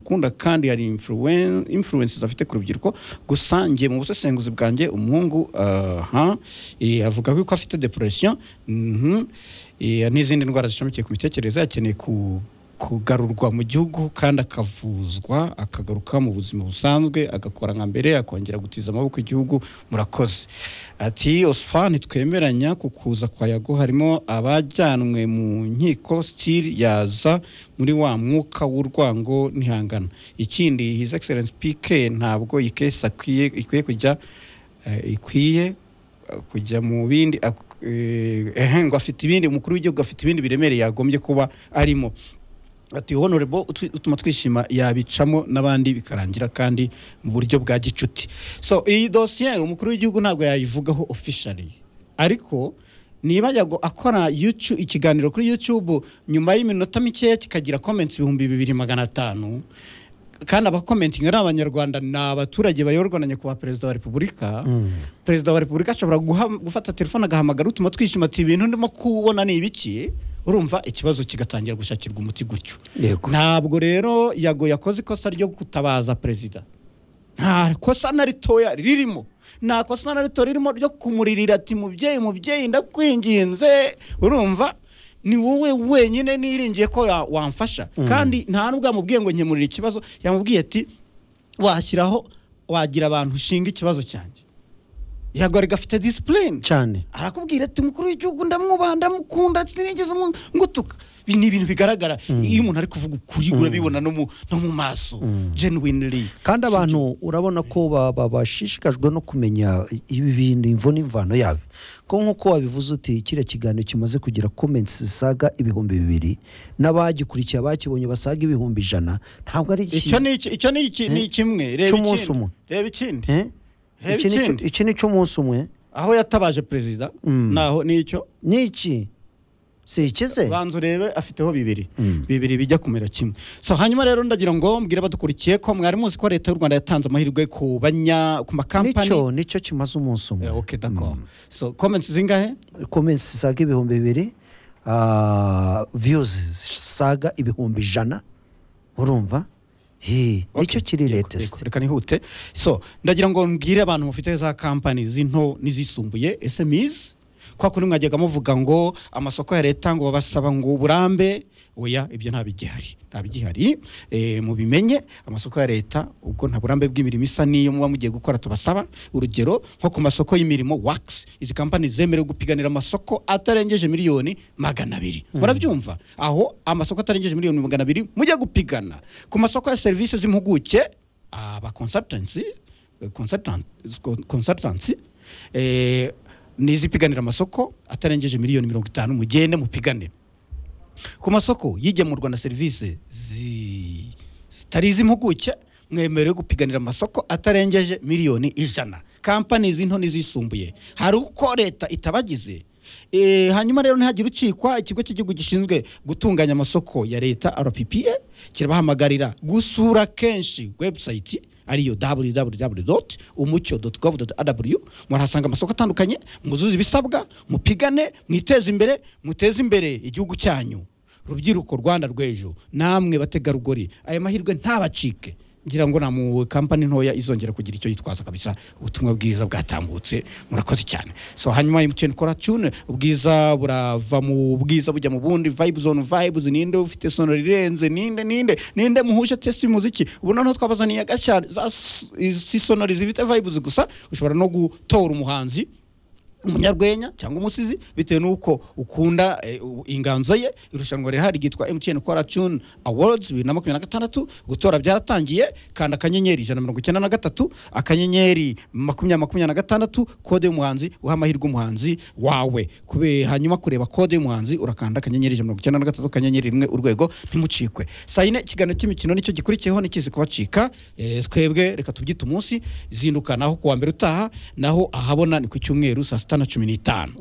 akunda kandi hari influen- influences afite ku rubyiruko gusa njye mu busesenguzi bwanjye umuhungu aha eh, avuga ko afite depression mhm, eh, n'izindi ndwara zishamikiye ku mitekerereze akeneye ku kugarurwa mu gihugu kandi akavuzwa akagaruka mu buzima busanzwe agakora nka mbere akongera gutiza amaboko igihugu murakoze ati osfa ntitwemeranya ku kuza kwa yago harimo abajyanwe mu nkiko stil yaza muri wa mwuka w'urwango ntihangana ikindi his excellence pk ntabwo iyi case akwiye- ikwiye kujya eh, ikwiye kujya mu bindi ak- eh, ehe, ngo afite ibindi umukuru w'igihugu afite ibindi biremereye yagombye kuba arimo ati honorable utu- utuma twishima yabicamo n'abandi bikarangira kandi mu buryo bwa gicuti so iyi dosiye umukuru w'igihugu ntabwo yayivugaho officially ariko niba yago akora YouTube- ikiganiro kuri youtube nyuma y'iminota mikeya kikagira comments ibihumbi bibiri magana atanu kandi abakomentinga ari abanyarwanda ni abaturage bayoborwa na nyakubahwa perezida wa repubulika perezida wa repubulika ashobora guha- gufata telefone agahamagara utuma twishima ati ibintu ndimo kubona ni ibiki urumva ikibazo kigatangira gushakirwa umuti gutyo yego ntabwo rero yago yakoze ikosa ryo gutabaza perezida nta kosa na ritoya ririmo nta kosa na rito ririmo ryo kumuririra ati mubyeyi mubyeyi ndakwinginze urumva ni wowe wenyine niringiye ko ya- wamfasha kandi nta n'ubwo yamubwiye ngo nkemurire ikibazo yamubwiye ati washyiraho wagira abantu ushinga ikibazo cyanjye yago rigafite disipurine cyane arakubwira ati umukuru w'igihugu ndamwubaha ndamukunda sinigeze mu- ngutuka Ibi ni ibintu bigaragara iyo umuntu ari kuvuga ukuri urabibona no mu- no mu maso genuinely kandi abantu urabona ko ba- ba- bashishikajwe no kumenya ibi bintu imvo n'imvano yabyo ko nk'uko wabivuze uti kiriya kiganiro kimaze kugira comments zisaga ibihumbi bibiri n'abagikurikiye abakibonye basaga ibihumbi ijana ntabwo ari iki- icyo ni iki- icyo ni iki- ni kimwe reba Cy'umunsi ikindi umwe. reba ikindi Eh? Reba Iki ni cyo- ikindi. iki ni cy'umunsi umwe aho yatabaje perezida naho ni icyo ni iki si ikize banza urebe afiteho bibiri bibiri bijya kumera kimwe so hanyuma rero ndagira ngo mbwire abadukurikiye ko mwari muzi ko leta y'u rwanda yatanze amahirwe ku banya ku makampani nicyo nicyo kimaze umunsi umwe Eh, okay d'accord so comments zingahe comments zisaga ibihumbi bibiri ah, views zisaga ibihumbi ijana urumva Hi, nicyo kiri latest reka nihute so ndagira ngo mbwire abantu mufite za kampani z'into n'izisumbuye smis kwa kundi mwajyaga muvuga ngo amasoko ya leta ngo babasaba ngo uburambe oya ibyo nta bigihari nta bigihari e, mubimenye amasoko ya leta ubwo nta burambe bw'imirimo isa n'iyo muba mugiye gukora tubasaba urugero nko ku masoko y'mirimo wax izi kampani zemerewe gupiganira amasoko atarengeje miliyoni magana abiri murabyumva aho amasoko atarengeje miliyoni magana abiri mujya gupigana ku masoko ya serivisi z'impuguke aba consultancy eh, consultant- consultancy eh, ni izipiganira amasoko atarengeje miliyoni mirongo itanu mugende mupigane ku masoko y'igemurwa na serivisi zi- zitari iz'impuguke mwemerewe gupiganira amasoko atarengeje miliyoni ijana kampani z'into n'izisumbuye hari uko leta itabagize Eh, hanyuma rero ntihagire ucikwa ikigo cy'igihugu gishinzwe gutunganya amasoko ya leta rppa kirabahamagarira gusura kenshi webusayiti ariyo www umucyo gov rw murahasanga amasoko atandukanye muzuze ibisabwa mupigane mwiteze imbere muteze imbere igihugu cyanyu rubyiruko rwanda rw'ejo namwe bategarugori aya mahirwe ntabacike ngira ngo na mu kampani ntoya izongera kugira icyo yitwaza kabisa ubutumwa bwiza bwatambutse murakoze cyane so hanyuma MTN kora tune ubwiza burava mu bwiza bujya mu bundi vibe zone vibes ninde ufite sonori irenze ninde ninde ninde muhuje test y'umuziki ubu noneho twabazaniye agashya za s- si sonori zifite vibes gusa ushobora no gutora umuhanzi umunyarwenya cyangwa umusizi bitewe n'uko ukunda eh, u- inganzo ye irushanwa rihari ryitwa mtn kora tune awards bibiri na makumyabiri na gatandatu gutora byaratangiye kanda akanyenyeri ijana na mirongo icyenda na gatatu akanyenyeri makumyabiri makumyabiri na gatandatu kode y'umuhanzi uha amahirwe umuhanzi wawe Kube- hanyuma kureba kode y'umuhanzi urakanda akanyenyeri ijana na mirongo icyenda na gatatu akanyenyeri rimwe urwego ntimucikwe saa yine ikiganiro cy'imikino nicyo gikurikiyeho n'ikizi kubacika eh, twebwe reka tubyite umunsi zinduka naho kuwa mbere utaha naho ahabona ni ku cyumweru saa sita na cumi n'itanu